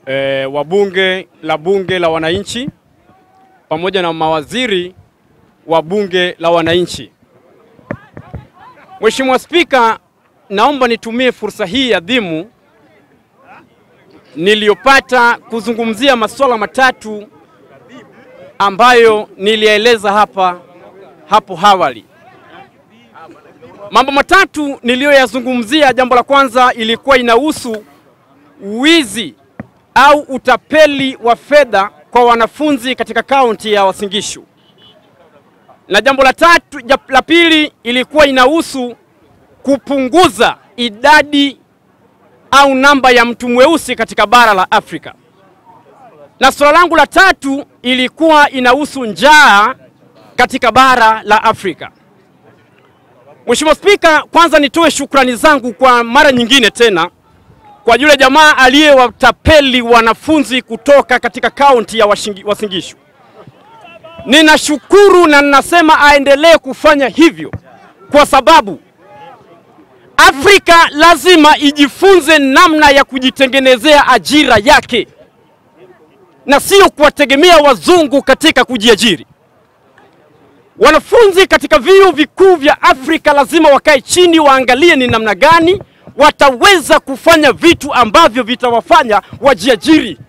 e, wa bunge la bunge la wananchi pamoja na mawaziri wa bunge la wananchi. Mheshimiwa Spika, naomba nitumie fursa hii adhimu niliyopata kuzungumzia masuala matatu ambayo nilieleza hapa hapo awali. Mambo matatu niliyoyazungumzia, jambo la kwanza ilikuwa inahusu wizi au utapeli wa fedha kwa wanafunzi katika kaunti ya Uasin Gishu, na jambo la tatu la pili ilikuwa inahusu kupunguza idadi au namba ya mtu mweusi katika bara la Afrika, na suala langu la tatu ilikuwa inahusu njaa katika bara la Afrika. Mheshimiwa Spika, kwanza nitoe shukrani zangu kwa mara nyingine tena kwa yule jamaa aliyewatapeli wanafunzi kutoka katika kaunti ya Uasin Gishu. Ninashukuru na ninasema aendelee kufanya hivyo kwa sababu Afrika lazima ijifunze namna ya kujitengenezea ajira yake na sio kuwategemea wazungu katika kujiajiri. Wanafunzi katika vyuo vikuu vya Afrika lazima wakae chini, waangalie ni namna gani wataweza kufanya vitu ambavyo vitawafanya wajiajiri,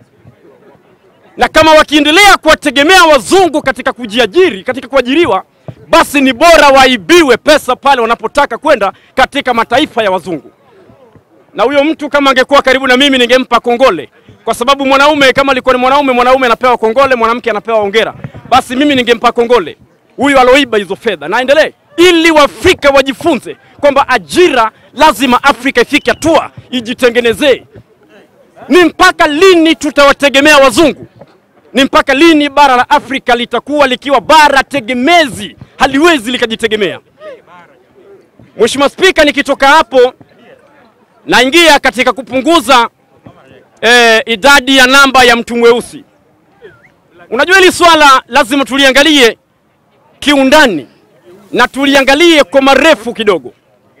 na kama wakiendelea kuwategemea wazungu katika kujiajiri, katika kuajiriwa, basi ni bora waibiwe pesa pale wanapotaka kwenda katika mataifa ya wazungu. Na huyo mtu kama angekuwa karibu na mimi, ningempa kongole, kwa sababu mwanaume kama alikuwa ni mwanaume, mwanaume anapewa kongole, mwanamke anapewa hongera. Basi mimi ningempa kongole huyu aloiba hizo fedha, naendelee ili Waafrika wajifunze kwamba ajira lazima Afrika ifike hatua ijitengenezee. Ni mpaka lini tutawategemea wazungu? Ni mpaka lini bara la Afrika litakuwa likiwa bara tegemezi, haliwezi likajitegemea? Mheshimiwa Spika, nikitoka hapo naingia katika kupunguza eh, idadi ya namba ya mtu mweusi. Unajua hili swala lazima tuliangalie kiundani na tuliangalie kwa marefu kidogo.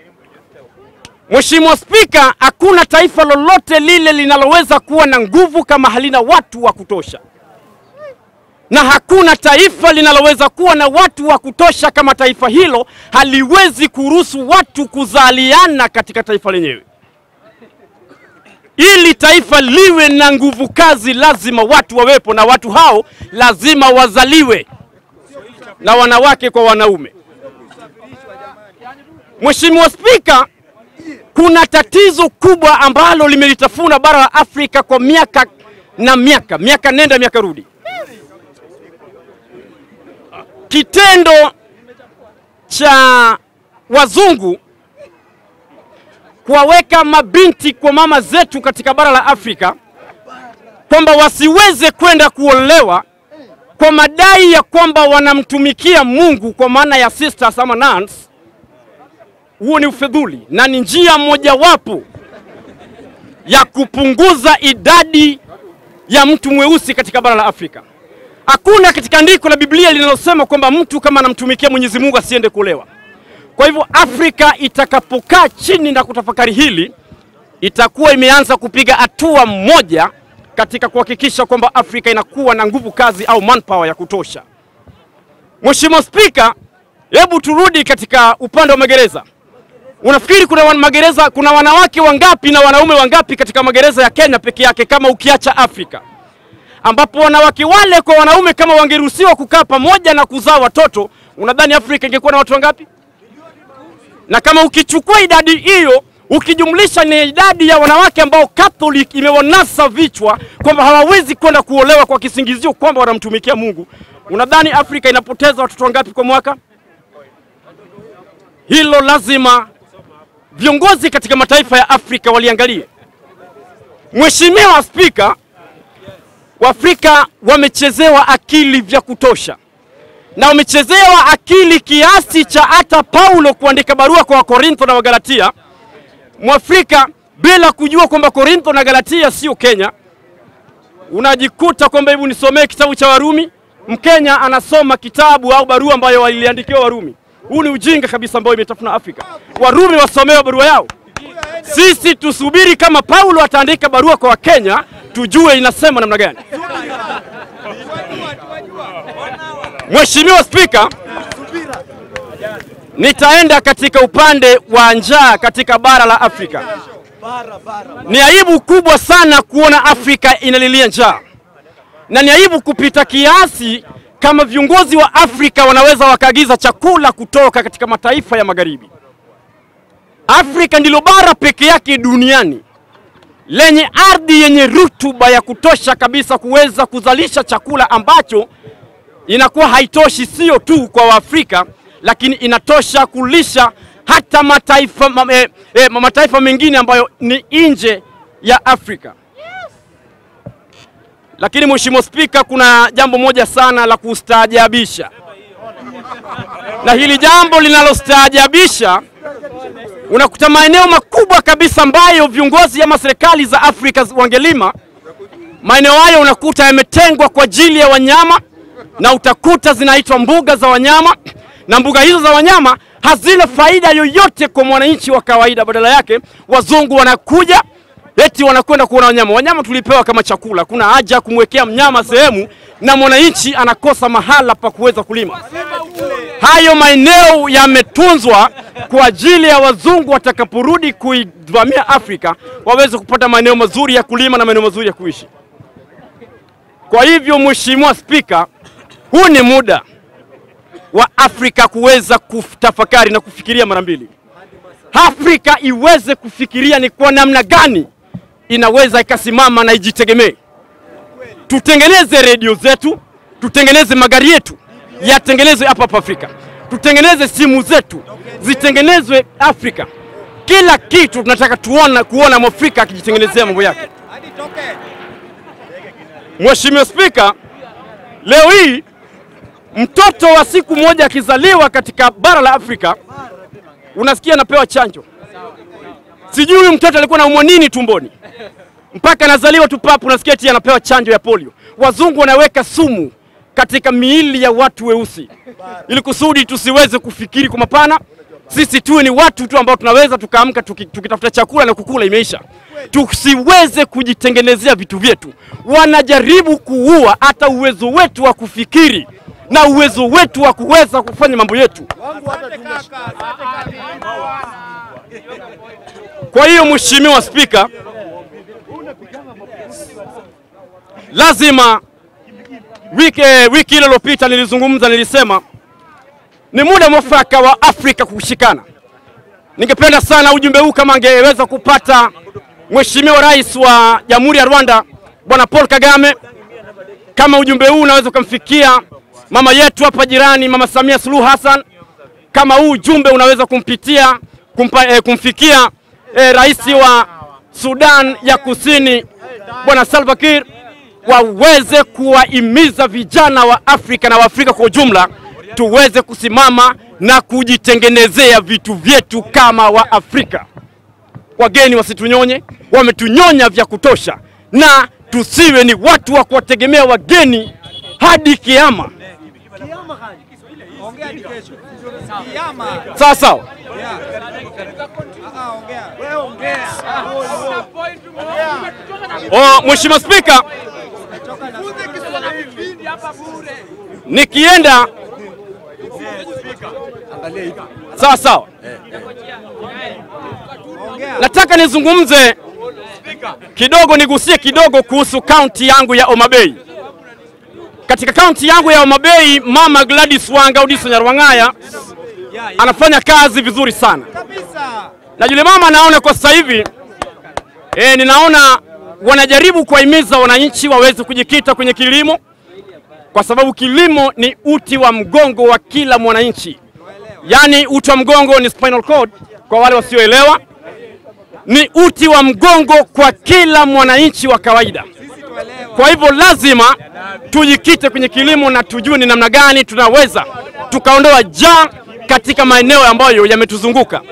Mheshimiwa Spika, hakuna taifa lolote lile linaloweza kuwa na nguvu kama halina watu wa kutosha, na hakuna taifa linaloweza kuwa na watu wa kutosha kama taifa hilo haliwezi kuruhusu watu kuzaliana katika taifa lenyewe. Ili taifa liwe na nguvu kazi, lazima watu wawepo, na watu hao lazima wazaliwe na wanawake kwa wanaume. Mheshimiwa Spika, kuna tatizo kubwa ambalo limelitafuna bara la Afrika kwa miaka na miaka, miaka nenda miaka rudi. Kitendo cha wazungu kuwaweka mabinti kwa mama zetu katika bara la Afrika kwamba wasiweze kwenda kuolewa kwa madai ya kwamba wanamtumikia Mungu kwa maana ya sisters ama nuns, huo ni ufedhuli na ni njia mojawapo ya kupunguza idadi ya mtu mweusi katika bara la Afrika. Hakuna katika andiko la Biblia linalosema kwamba mtu kama anamtumikia Mwenyezi Mungu asiende kuolewa. Kwa hivyo Afrika itakapokaa chini na kutafakari hili, itakuwa imeanza kupiga hatua moja katika kuhakikisha kwamba Afrika inakuwa na nguvu kazi au manpower ya kutosha. Mheshimiwa Spika, hebu turudi katika upande wa magereza. Unafikiri kuna wan magereza, kuna wanawake wangapi na wanaume wangapi katika magereza ya Kenya peke yake kama ukiacha Afrika, ambapo wanawake wale kwa wanaume kama wangeruhusiwa kukaa pamoja na kuzaa watoto, unadhani Afrika ingekuwa na watu wangapi? Na kama ukichukua idadi hiyo ukijumlisha ni idadi ya wanawake ambao Catholic imewanasa vichwa kwamba hawawezi kwenda kuolewa kwa kisingizio kwamba wanamtumikia Mungu, unadhani Afrika inapoteza watoto wangapi kwa mwaka? Hilo lazima viongozi katika mataifa ya Afrika waliangalie. Mheshimiwa Spika, Waafrika wamechezewa akili vya kutosha na wamechezewa akili kiasi cha hata Paulo kuandika barua kwa Wakorintho na Wagalatia Mwafrika bila kujua kwamba Korintho na Galatia sio Kenya, unajikuta kwamba hebu nisomee kitabu cha Warumi. Mkenya anasoma kitabu au barua ambayo waliandikiwa Warumi. Huu ni ujinga kabisa ambao imetafuna Afrika. Warumi wasomewe barua yao. Sisi tusubiri kama Paulo ataandika barua kwa Wakenya, tujue inasema namna gani. Mheshimiwa Spika, nitaenda katika upande wa njaa katika bara la Afrika. Ni aibu kubwa sana kuona Afrika inalilia njaa, na ni aibu kupita kiasi kama viongozi wa Afrika wanaweza wakaagiza chakula kutoka katika mataifa ya magharibi. Afrika ndilo bara peke yake duniani lenye ardhi yenye rutuba ya kutosha kabisa kuweza kuzalisha chakula ambacho inakuwa haitoshi sio tu kwa Waafrika, lakini inatosha kulisha hata mataifa, ma, eh, eh, mataifa mengine ambayo ni nje ya Afrika. Lakini Mheshimiwa Spika, kuna jambo moja sana la kustaajabisha, na hili jambo linalostaajabisha unakuta maeneo makubwa kabisa ambayo viongozi ama serikali za Afrika wangelima, maeneo hayo unakuta yametengwa kwa ajili ya wanyama, na utakuta zinaitwa mbuga za wanyama, na mbuga hizo za wanyama hazina faida yoyote kwa mwananchi wa kawaida. Badala yake wazungu wanakuja eti wanakwenda kuona wanyama. Wanyama tulipewa kama chakula, kuna haja ya kumwekea mnyama sehemu na mwananchi anakosa mahala pa kuweza kulima. Hayo maeneo yametunzwa kwa ajili ya wazungu watakaporudi kuivamia Afrika waweze kupata maeneo mazuri ya kulima na maeneo mazuri ya kuishi. Kwa hivyo, Mheshimiwa Spika, huu ni muda wa Afrika kuweza kutafakari na kufikiria mara mbili. Afrika iweze kufikiria ni kwa namna gani inaweza ikasimama na ijitegemee. Tutengeneze redio zetu, tutengeneze magari yetu yatengenezwe hapa hapa Afrika, tutengeneze simu zetu zitengenezwe Afrika. Kila kitu tunataka tuona kuona Mwafrika akijitengenezea mambo yake. Mheshimiwa Spika, leo hii mtoto wa siku moja akizaliwa katika bara la Afrika unasikia anapewa chanjo. Sijui huyu mtoto alikuwa anaumwa nini tumboni mpaka anazaliwa tu papu, unasikia eti anapewa chanjo ya polio. Wazungu wanaweka sumu katika miili ya watu weusi ili kusudi tusiweze kufikiri kwa mapana. Sisi tuwe ni watu tu ambao tunaweza tukaamka tuki, tukitafuta chakula na kukula, imeisha. Tusiweze kujitengenezea vitu vyetu. Wanajaribu kuua hata uwezo wetu wa kufikiri na uwezo wetu wa kuweza kufanya mambo yetu. Kwa hiyo Mheshimiwa Spika, lazima wiki wiki ile iliyopita nilizungumza, nilisema ni muda mwafaka wa Afrika kushikana. Ningependa sana ujumbe huu kama angeweza kupata Mheshimiwa Rais wa Jamhuri ya Rwanda Bwana Paul Kagame, kama ujumbe huu unaweza ukamfikia mama yetu hapa jirani Mama Samia Suluhu Hassan, kama huu ujumbe unaweza kumpitia kumpa, eh, kumfikia eh, rais wa Sudan ya Kusini Bwana Salva Kiir waweze kuwahimiza vijana wa Afrika na Waafrika kwa ujumla tuweze kusimama na kujitengenezea vitu vyetu kama Waafrika. Wageni wasitunyonye, wametunyonya vya kutosha, na tusiwe ni watu wa kuwategemea wageni hadi kiama. Sawa sawa. Oh, Mheshimiwa Spika, nikienda sawa sawa, nataka nizungumze kidogo, nigusie kidogo kuhusu kaunti yangu ya Homa Bay. Katika kaunti yangu ya Homa Bay, Mama Gladys Wanga Audiso Nyarwang'aya anafanya kazi vizuri sana, na yule mama naona kwa sasa hivi e, ninaona wanajaribu kuwahimiza wananchi waweze kujikita kwenye kilimo, kwa sababu kilimo ni uti wa mgongo wa kila mwananchi. Yaani uti wa mgongo ni spinal cord kwa wale wasioelewa, ni uti wa mgongo kwa kila mwananchi wa kawaida. Kwa hivyo lazima tujikite kwenye kilimo na tujue ni namna gani tunaweza tukaondoa njaa katika maeneo ambayo yametuzunguka.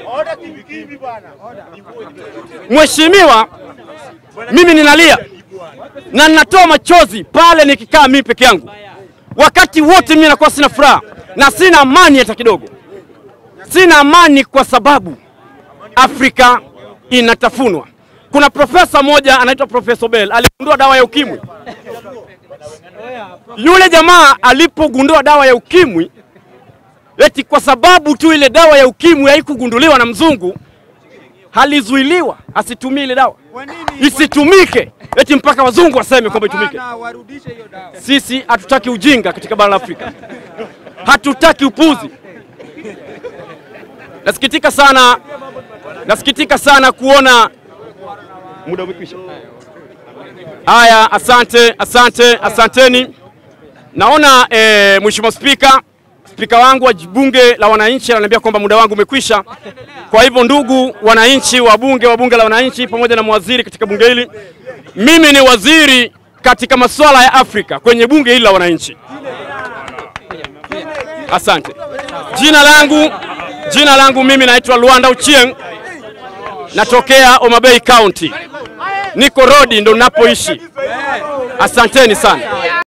Mheshimiwa, mimi ninalia na ninatoa machozi pale nikikaa mimi peke yangu. Wakati wote mimi nakuwa sina furaha na sina amani hata kidogo. Sina amani kwa sababu Afrika inatafunwa. Kuna profesa moja anaitwa Profesa Bell aligundua dawa ya ukimwi. Yule jamaa alipogundua dawa ya ukimwi, eti kwa sababu tu ile dawa ya ukimwi haikugunduliwa na mzungu, alizuiliwa asitumie ile dawa Kwa nini? isitumike, eti mpaka wazungu waseme kwamba itumike. Hapana, warudishe hiyo dawa. Sisi hatutaki ujinga katika bara la Afrika, hatutaki upuzi. Nasikitika sana, nasikitika sana kuona muda umekwisha. Haya, asante, asante, asanteni. Naona eh, Mheshimiwa Spika, spika wangu wa bunge la wananchi ananiambia kwamba muda wangu umekwisha. Kwa hivyo, ndugu wananchi, wabunge wa bunge la wananchi pamoja na mawaziri katika bunge hili, mimi ni waziri katika masuala ya Afrika kwenye bunge hili la wananchi. Asante. Jina langu jina langu mimi naitwa Luanda Uchieng, natokea Homa Bay County, niko Rodi ndo ninapoishi. Asanteni sana.